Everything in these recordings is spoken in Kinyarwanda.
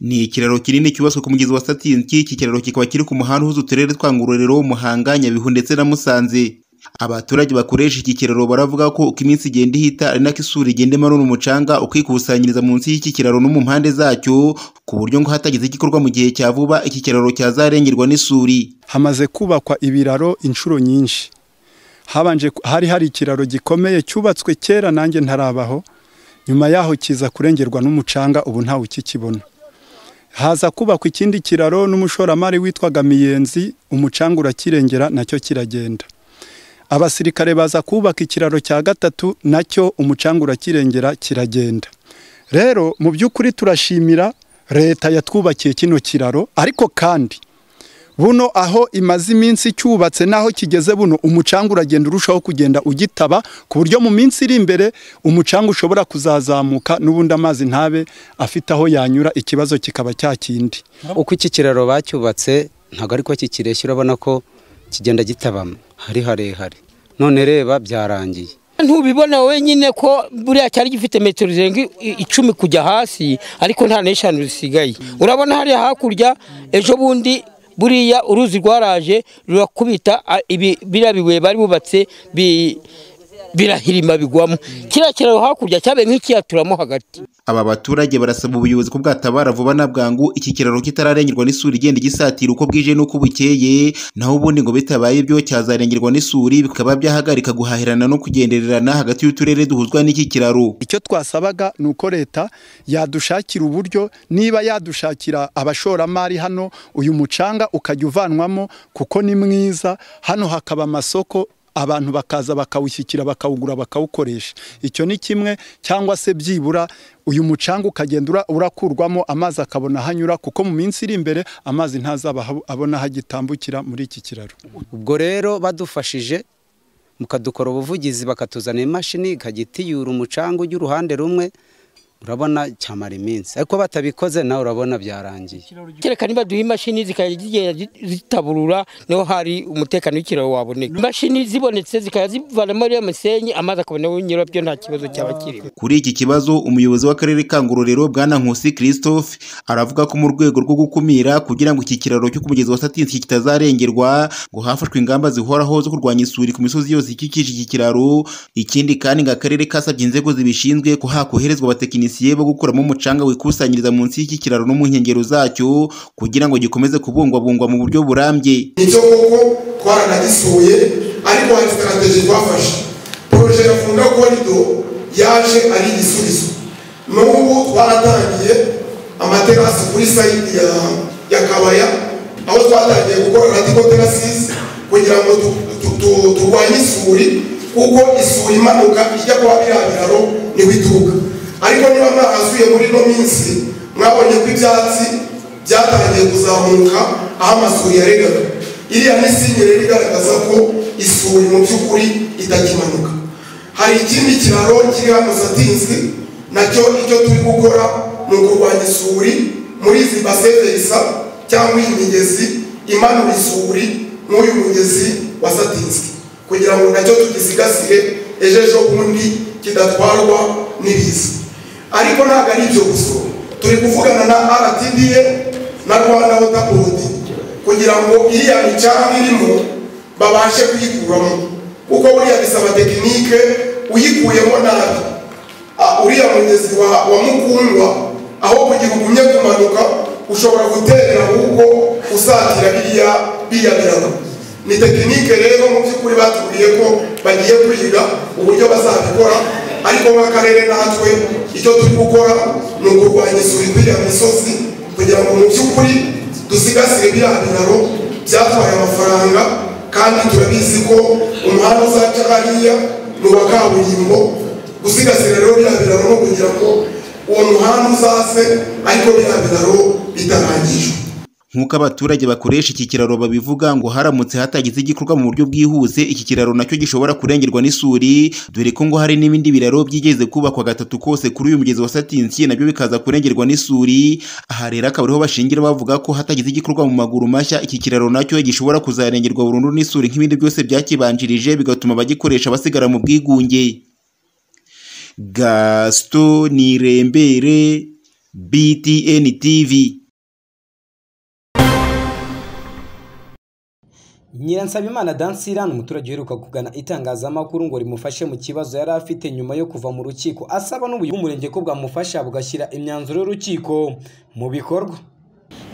Ni ikiraro kinini cyubatswe ku mugezi wa Satingi, iki kiraro kikaba kiri ku muhanda uhuza uturere twa Ngororero, Muhanga, Nyabihu ndetse na Musanze. Abaturage bakoresha iki kiraro baravuga ko uko iminsi igenda ihita ari nako isuri igenda imanura umucanga ukikusanyiriza munsi y'iki kiraro no mu mpande zacyo, ku buryo ngo hatagize igikorwa mu gihe cya vuba iki kiraro cyazarengerwa n'isuri. Hamaze kubakwa ibiraro inshuro nyinshi. Habanje hari hari ikiraro gikomeye cyubatswe kera nanjye ntarabaho, nyuma yaho kiza kurengerwa n'umucanga ubu ntawe ukikibona. Haza kubakwa ikindi kiraro n'umushoramari witwaga Miyenzi, umucanga urakirengera nacyo kiragenda. Abasirikare baza kubaka ikiraro cya gatatu nacyo umucanga urakirengera kiragenda. Rero mu by'ukuri turashimira leta yatwubakiye kino kiraro ariko kandi buno aho imaze iminsi cyubatse n'aho kigeze buno umucanga uragenda urushaho kugenda ugitaba ku buryo mu minsi iri imbere umucanga ushobora kuzazamuka n'ubundi amazi ntabe afite aho yanyura ikibazo kikaba cya kindi. Uko iki kiraro bacyubatse ntabwo ariko kikireshya urabona ko kigenda gitabamo hari harehare none reba byarangiye ntubibona wenyine ko buriya cyari gifite metero zirenga icumi kujya hasi ariko nta n'eshanu zisigaye urabona hariya hakurya ejo bundi buriya uruzi rwaraje rurakubita biriya bibuye bari bubatse birahirima bigwamo kiriya kiraro hakurya cyabaye nk'ikiyaturamo hagati Aba baturage barasaba ubuyobozi ko bwatabara vuba na bwangu iki kiraro kitararengerwa n'isuri igenda igisatira uko bwije n'uko bukeye, naho ubundi ngo bitabaye ibyo cyazarengerwa n'isuri bikaba byahagarika guhahirana no kugendererana hagati y'uturere duhuzwa n'iki kiraro. Icyo twasabaga ni uko leta yadushakira uburyo niba yadushakira abashoramari hano uyu mucanga ukajya uvanwamo kuko ni mwiza hano hakaba amasoko abantu bakaza bakawushyikira bakawugura bakawukoresha icyo ni kimwe cyangwa se byibura uyu mucanga ukagenda urakurwamo amazi akabona hanyura kuko mu minsi iri imbere amazi ntazaba abona hagitambukira muri iki kiraro ubwo rero badufashije mukadukora ubuvugizi bakatuzana imashini ikagitiyura umucanga ujya uruhande rumwe urabona cyamara iminsi ariko batabikoze nawe urabona byarangiye kereka niba duha imashini zikajya zigenda zitaburura niho hari umutekano w'ikiraro waboneka imashini zibonetse zikajya zivanamo ariyo misenyi amazi akabonaho nyirabyo nta kibazo cyaba kirimo kuri iki kibazo umuyobozi w'akarere ka ngororero bwana nkusi christophe aravuga ko mu rwego rwo gukumira kugira ngo iki kiraro cyo ku mugezi wa satinsi kitazarengerwa ngo hafashwe ingamba zihoraho zo kurwanya isuri ku misozi yose ikikije iki kiraro ikindi kandi ngo akarere kasabye inzego zibishinzwe ko hakoherezwa abatekinisiye bo gukuramo umucanga wikusanyiriza munsi y'iki kiraro no mu nkengero zacyo kugira ngo gikomeze kubungwabungwa mu buryo burambye icyo koko twaranagisuye ariko hari sitarategi twafashe poroje ya funda korido yaje ari igisubizo n'ubu twaratangiye amaterasi kuri sayidi ya, ya kabaya aho twatangiye gukora radiko terasisi kugira ngo turwanye isuri kuko isuri imanuka ijya kuba biriya biraro niho ituruka ariko niba mwahasuye muri ino minsi mwabonye ko ibyatsi byatangiye kuzamuka aho amasuri yaregaga iriya ni sinyeri igaragaza ko isuri mu by'ukuri itakimanuka hari ikindi kiraro kiri hano satinzi nacyo icyo turi gukora ni ukurwanya isuri muri izi baseverisa cyangwa iyi migezi imanura isuri nk'uyu mugezi wa satinzi kugira ngo nacyo tugisigasire ejo ejo bundi kidatwarwa n'ibiza ariko ntabwo ari ibyo gusa turi kuvugana na rtda na rwanda water board kugira ngo iriya micanga irimo babashe kuyikuramo kuko buriya bisaba tekinike uyikuyemo nabi uriya mugezi wa, wa mukundwa aho kugira ugumye kumanuka ushobora guterera ahubwo usatira biriya biriya birago ni tekinike rero mu by'ukuri batubwiye ko bagiye kwiga uburyo bazabikora ariko nk'akarere natwe icyo turi gukora ni ukurwanya isuri kuriya misozi kugira ngo mu by'ukuri dusigasire biriya biraro byatwaye amafaranga kandi turabizi ko umuhanda uzaca hariya ni uwa kaburimbo gusigasira rero biriya biraro no kugira ngo uwo muhanda uzaze ariko biriya biraro bitarangijwe nk'uko abaturage bakoresha iki kiraro babivuga ngo haramutse hatagize igikorwa mu buryo bwihuse iki kiraro nacyo gishobora kurengerwa n'isuri dore ko ngo hari n'ibindi biraro byigeze kubakwa gatatu kose kuri uyu mugezi wa satinsi nabyo bikaza kurengerwa n'isuri aha rero akaba ariho bashingira bavuga ko hatagize igikorwa mu maguru mashya iki kiraro nacyo gishobora kuzarengerwa burundu n'isuri nk'ibindi byose byakibanjirije bigatuma abagikoresha basigara mu bwigunge gasito nirembere BTN TV Nyiransabimana Dansira ni umuturage uheruka kugana itangazamakuru ngo rimufashe mu kibazo yari afite nyuma yo kuva mu rukiko asaba n'ubuyobozi bw'umurenge ko bwamufasha bugashyira imyanzuro y'urukiko mu bikorwa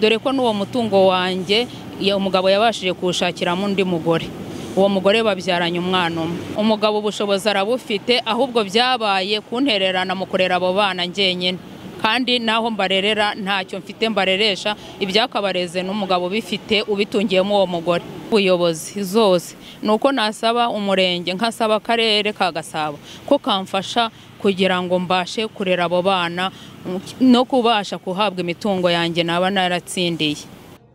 dore ko n'uwo mutungo wanjye ya- umugabo yabashije kuwushakiramo undi mugore uwo mugore babyaranye umwana umwe umugabo ubushobozi arabufite ahubwo byabaye kuntererana mu kurera abo bana njyenyine kandi naho mbarerera ntacyo mfite mbareresha ibyakabareze n'umugabo ubifite ubitungiyemo uwo mugore ubuyobozi zose ni uko nasaba umurenge nkasaba akarere ka gasabo ko kamfasha kugira ngo mbashe kurera abo bana no kubasha kuhabwa imitungo yanjye naba naratsindiye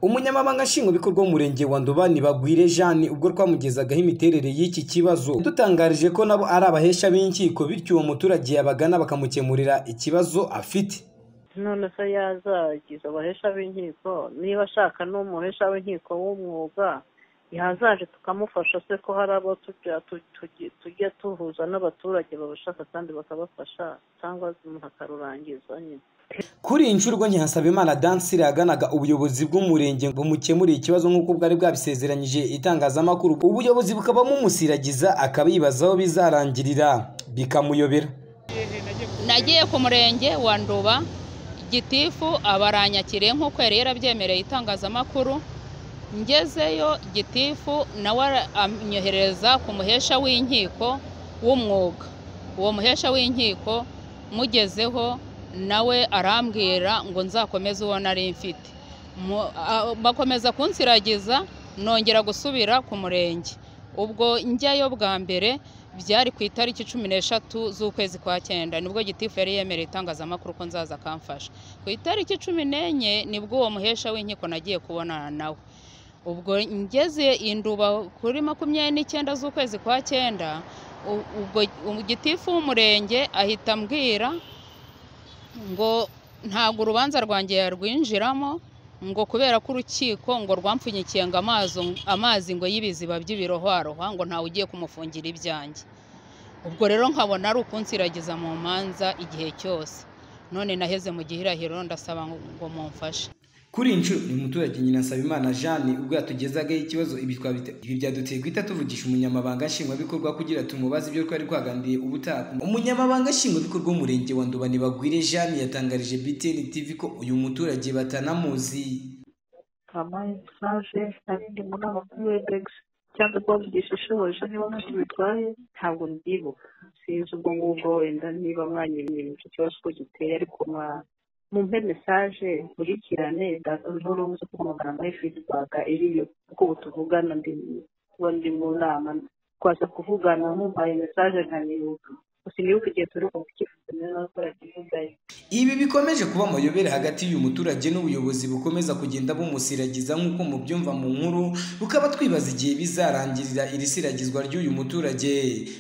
umunyamabanga nshingwabikorwa w'umurenge wa ndobani bagwire jani ubwo twamugezagaho imiterere y'iki kibazo dutangarije ko nabo ari abahesha b'inkiko bityo uwo muturage yabagana bakamukemurira ikibazo afite none se yazagiza abahesha b'inkiko niba ashaka n'umuhesha w'inkiko w'umwuga yazaje tukamufasha se ko hari abo tujya tu- tugi- tujya tuhuza n'abaturage babashaka kandi bakabafasha cyangwa umuntu akarurangiza nyine kuri iyi nshuro ubwo Nyihansabimana dansire yaganaga ubuyobozi bw'umurenge ngo bumukemure ikibazo nk'uko bwari bwabisezeranyije itangazamakuru ubuyobozi bukaba bumumusiragiza akaba yibaza aho bizarangirira bikamuyobera nagiye ku murenge wa nduba gitifu abaranyakiriye nk'uko yari yarabyemereye itangazamakuru ngezeyo gitifu nawe ara- anyohereza ku muhesha w'inkiko w'umwuga uwo muhesha w'inkiko mugezeho nawe arambwira ngo nzakomeze uwo nari mfite Mu- a- bakomeza kunsiragiza nongera gusubira ku murenge ubwo njyayo bwa mbere byari ku itariki cumi n'eshatu z'ukwezi kwa cyenda nibwo gitifu yari yemereye itangazamakuru ko nzaza akamfasha ku itariki cumi n'enye nibwo uwo muhesha w'inkiko nagiye kubonana nawe ubwo ngeze induba kuri makumyabiri n'icyenda z'ukwezi kwa cyenda u- ubwo gitifu w'umurenge ahita ambwira ngo ntabwo urubanza rwanjye yarwinjiramo ngo kubera ko urukiko ngo rwampfunyikiye ngo amazi amazi ngo y'ibiziba by'ibirohwarohwa ngo ntawe ugiye kumufungira ibyanjye ubwo rero nkabona ari ukunsiragiza mu manza igihe cyose none naheze mu gihirahiro ndasaba ngo ngo mumfashe kuri iyi nshuro uyu muturage Nyiranasabimana jane ubwo yatugezagaho ikibazo ibi twabite- ibi byaduteye guhita tuvugisha umunyamabanga nshingwabikorwa kugira tumubaze ibyo twari twaganiriye ubutaha umunyamabanga nshingwabikorwa w'umurenge wa ndobani bagwire jane yatangarije btn tv ko uyu muturage batanamuzi kamaye twaje nari ndi mu nama kuri webegisi cyangwa twavugisha ishoboje niba ntacyo bitwaye ntabwo mbyibuka sinzi ubwo ngubwo wenda niba mwanyibwira icyo kibazo ko giteye ariko mwa- mumpe mesaje nkurikirane ndazoro muze kumugana muri fidibaka iriyo kuko ubu tuvugana ndi kuba ndi mu nama twaza kuvugana mumpaye mesaje nkanibuka sinibuka igihe turi kuvugisha n'abakora kivugayo ibi bikomeje kuba amayobere hagati y'uyu muturage n'ubuyobozi bukomeza kugenda bumusiragiza nk'uko mubyumva mu nkuru bukaba twibaza igihe bizarangirira iri siragizwa ry'uyu muturage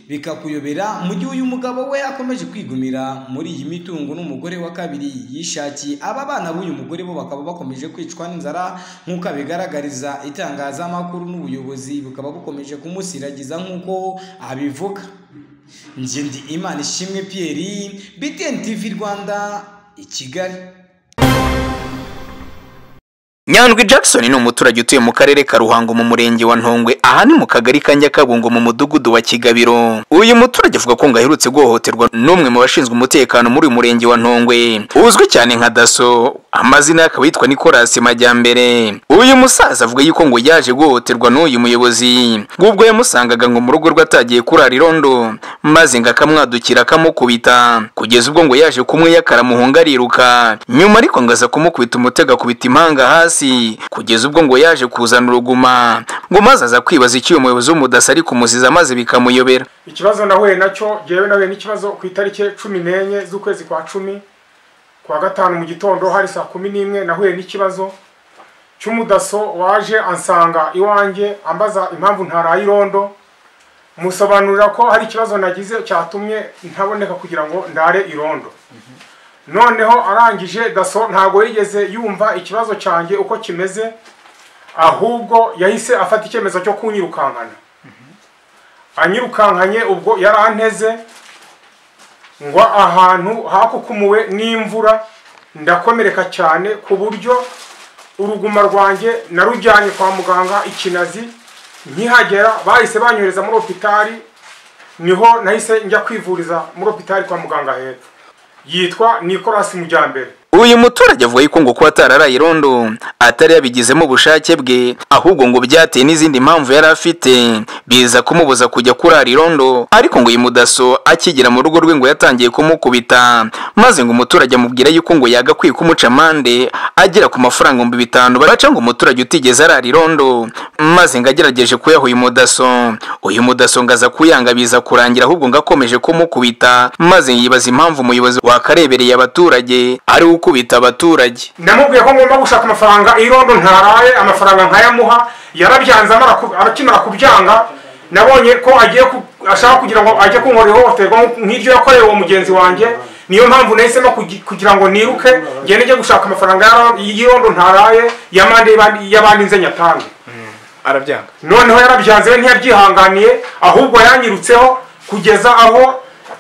bikakuyobera mu gihe uyu mugabo we akomeje kwigumira muri iyi mitungo n'umugore wa kabiri yishakiye aba bana b'uyu mugore bo bakaba bakomeje kwicwa n'inzara nk'uko abigaragariza itangazamakuru n'ubuyobozi bukaba bukomeje kumusiragiza nk'uko abivuga njye ndi imana ishimwe Pierre btn tv rwanda i kigali nyandwi jackson ni umuturage utuye mu karere ka ruhango mu murenge wa ntongwe aha ni mu kagari ka nyakabungo mu mudugudu wa kigabiro uyu muturage avuga ko ngo aherutse guhohoterwa n'umwe mu bashinzwe umutekano muri uyu murenge wa ntongwe uzwi cyane nka daso amazina ye akaba yitwa nicolas majyambere uyu musaza avuga yuko ngo yaje guhohoterwa n'uyu muyobozi ubwo yamusangaga ngo mu rugo rwe atagiye kurara irondo maze ngo akamwadukira akamukubita kugeza ubwo ngo yaje kumwiyakara muhunga ariruka nyuma ariko ngo aza kumukubita umutego akubita impanga hasi kugeza ubwo ngo yaje kuzana uruguma ngo maze aza kwibaza icyo uyu muyobozi w'umudasi ari kumuziza maze bikamuyobera ikibazo nahuye nacyo ngewe nahuye n'ikibazo ku itariki cumi n'enye z'ukwezi kwa cumi kwa gatanu mu gitondo hari saa kumi n'imwe nahuye n'ikibazo cy'umudaso waje ansanga iwanjye ambaza impamvu ntaraye irondo musobanurira ko hari ikibazo nagize cyatumye ntaboneka kugira ngo ndare irondo noneho arangije daso ntabwo yigeze yumva ikibazo cyanjye uko kimeze ahubwo yahise afata icyemezo cyo kunyirukankana anyirukankanye ubwo yaranteze ngo ahantu hakukumuwe n'imvura ndakomereka cyane ku buryo uruguma rwanjye narujyanye kwa muganga ikinazi nkihagera bahise banyohereza muri opitari niho nahise njya kwivuriza muri opitari kwa muganga hepfo yitwa Nicolas Mujyambere uyu muturage avuga yuko ngo kuba atararaye irondo atari yabigizemo ubushake bwe ahubwo ngo byateye n'izindi mpamvu yari afite biza kumubuza kujya kurara irondo ariko ngo uyu mudaso akigera mu rugo rwe ngo yatangiye kumukubita maze ngo umuturage amubwira yuko ngo yagakwiye kumuca amande agera ku mafaranga ibihumbi bitanu baca ngo umuturage utigeze arara irondo maze ngo agerageje kuyaha uyu mudaso uyu mudaso ngo aza kuyanga biza kurangira ahubwo ngo akomeje kumukubita maze yibaza impamvu umuyobozi wakarebereye abaturage ari we ukubita abaturage namubwiye ko ngomba gushaka amafaranga irondo ntaraye amafaranga nkayamuha yarabyanze amara ku- akimara kubyanga nabonye ko agiye ku- ashaka kugira ngo ajye kunkorera ihohoterwa nk'iryo yakorewe uwo mugenzi wanjye niyo mpamvu nahisemo kugi- kugira ngo niruke ngende njye gushaka amafaranga y'aro- y'irondo ntaraye y'amande y'abandi- y'abandi nze nyatange arabyanga noneho yarabyanze we ntiyabyihanganiye ahubwo yanyirutseho kugeza aho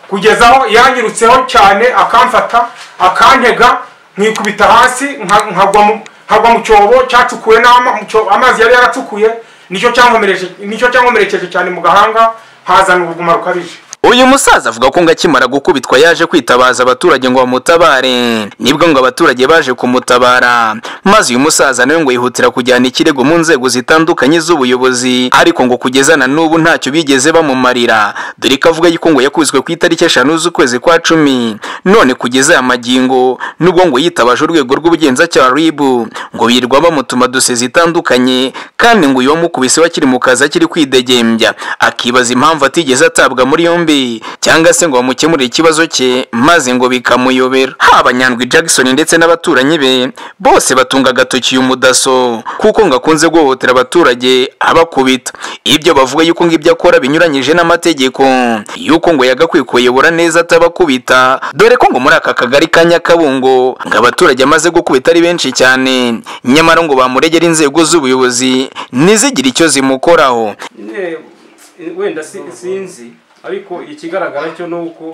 kugeza aho yanyirutseho cyane akamfata akantega nkikubita hasi nka- nkagwa mu- nkagwa mu cyobo cyacukuwe n'ama- mu cyobo- amazi yari yaracukuye nicyo cyankomereje- nicyo cyankomerekeje cyane mu gahanga hazana uruguma rukabije uyu musaza avuga ko ngo akimara gukubitwa yaje kwitabaza abaturage ngo bamutabare nibwo ngo abaturage baje kumutabara maze uyu musaza nawe ngo yihutira kujyana ikirego mu nzego zitandukanye z'ubuyobozi ariko ngo kugeza na n'ubu ntacyo bigeze bamumarira dore ko avuga yuko ngo yakubiswe ku itariki eshanu z'ukwezi kwa cumi none kugeza aya magingo nubwo ngo yitabaje urwego rw'ubugenzacyaha ribu ngo birirwa bamutuma dose zitandukanye kandi ngo uyu wamukubise we akiri mu kazi akiri kwidegembya akibaza impamvu atigeze atabwa muri yombi cyangwa se ngo bamukemurire ikibazo cye maze ngo bikamuyobera haba nyandwi jackson ndetse n'abaturanyi be bose batunga agatoki uyu mudaso kuko ngo akunze guhohotera abaturage abakubita ibyo bavuga yuko ngo ibyo akora binyuranyije n'amategeko yuko ngo yagakwiye kuyobora neza atabakubita dore ko ngo muri aka kagari ka nyakabungo ngo abaturage amaze gukubita ari benshi cyane nyamara ngo bamuregera inzego z'ubuyobozi ntizigire icyo zimukoraho nyine wenda si- sinzi ariko ikigaragara cyo ni uko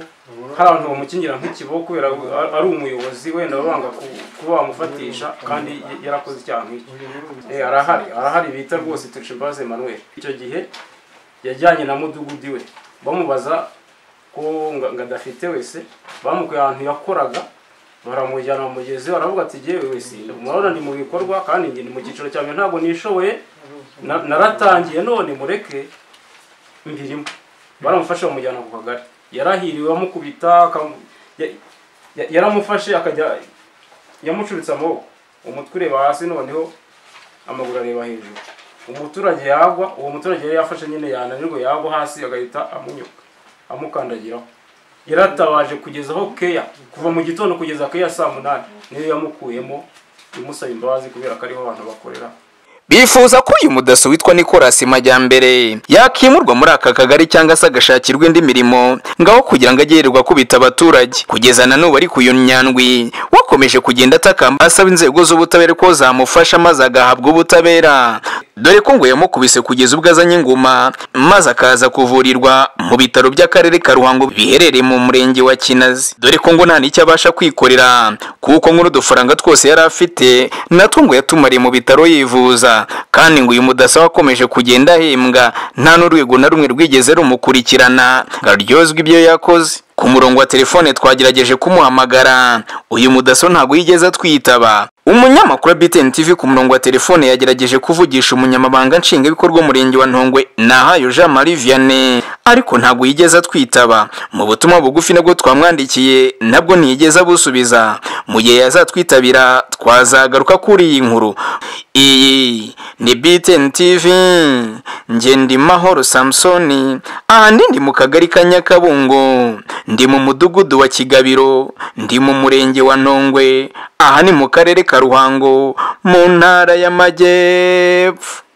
hari abantu bamukingira nk'ikiboko kubera ari- ari umuyobozi wenda baba banga ku- kuba bamufatisha kandi y- yarakoze icyaha nk'icyo Eh, arahari arahari bita rwose turishimbaze emmanuel icyo gihe yajyanye na mudugudu iwe bamubaza ko nga- ngo adafite wese bamukuye ahantu yakoraga baramujyana bamugezeho aravuga ati jyewe wese murabona ndi mu bikorwa kandi njye ndi mu cyiciro cya mbere ntabwo nishoboye na- naratangiye none mureke mbirimo baramufashe bamujyana ku kagari yarahiriwe bamukubita akamu- ya- ya- yaramufashe akajya yamucuritse amaboko umutwe ureba hasi noneho amaguru areba hejuru umuturage yagwa uwo muturage yari yafashe nyine yananirwa yagwa hasi agahita amunyuka amukandagiraho yaratabaje kugeza aho keya kuva mu gitondo kugeza keya saa munani niyo yamukuyemo imusaba imbabazi kubera ko ariho abantu bakorera bifuza ko uyu mudaso witwa nicolas majyambere yakimurwa muri aka kagari cyangwa se agashakirwa indi mirimo ngaho kugira ngo agehererwe akubita abaturage kugeza na n'ubu ariko uyu nyandwi wakomeje kugenda atakamba asaba inzego z'ubutabera ko zamufasha maze agahabwa ubutabera dore ko ngo yamukubise kugeza ubwo azanye inguma maze akaza kuvurirwa mu bitaro by'akarere ka ruhango biherereye mu murenge wa kinazi dore ko ngo nta n'icyo abasha kwikorera kuko nk'uru dufaranga twose yari afite natwo ngo yatumariye mu bitaro yivuza kandi ngo uyu mudasa wakomeje kugenda ahembwa nta n'urwego na rumwe rwigeze rumukurikirana ngo aryozwe ibyo yakoze ku murongo wa telefone twagerageje kumuhamagara uyu mudaso ntabwo yigeze atwitaba umunyamakuru wa BTN TV ku murongo wa telefone yagerageje kuvugisha umunyamabanga nshingwabikorwa w'umurenge wa Ntongwe Nahayo Jean Marie Vianney ariko ntabwo yigeze atwitaba mu butumwa bugufi nabwo twamwandikiye nabwo ntiyigeze abusubiza mu gihe yazatwitabira twazagaruka kuri iyi nkuru iyi ni BTN TV njye ndi Mahoro Samsoni ahandi ndi mu kagari ka Nyakabungo ndi mu mudugudu wa Kigabiro ndi mu murenge wa Nongwe aha ni mu karere ka Ruhango mu ntara y'Amajyepfo